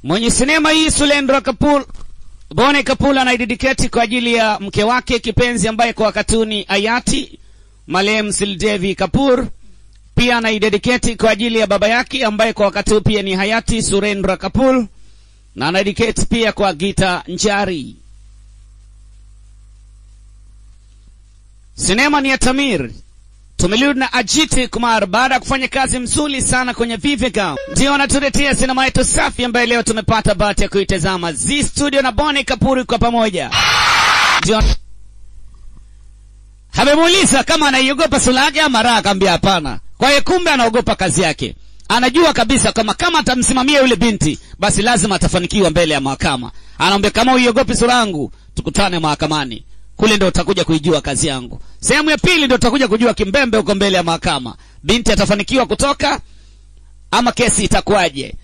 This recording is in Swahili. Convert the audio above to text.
mwenye sinema hii Sulendra Kapoor Bone Kapoor anaidedicate kwa ajili ya mke wake kipenzi ambaye kwa wakatuni hayati marehemu Sridevi Kapoor. Pia anaidedicate kwa ajili ya baba yake ambaye kwa wakati huu pia ni hayati Surendra Kapoor, na anaidedicate pia kwa Gita Njari. Sinema ni ya Tamir. Tumerudi na Ajit Kumar baada ya kufanya kazi mzuri sana kwenye Viveka, ndio anatuletea sinema yetu safi ambayo leo tumepata bahati ya kuitazama. Z Studio na Boni Kapuri kwa pamoja, ndio amemuuliza kama anaiogopa sura yake ama raha, akaambia hapana. Kwa hiyo kumbe anaogopa kazi yake, anajua kabisa kama kama atamsimamia yule binti, basi lazima atafanikiwa mbele ya mahakama. Anaambia kama uiogopi sura yangu, tukutane mahakamani kule ndo utakuja kuijua kazi yangu. Sehemu ya pili ndo utakuja kujua kimbembe huko mbele ya mahakama, binti atafanikiwa kutoka ama kesi itakuwaje?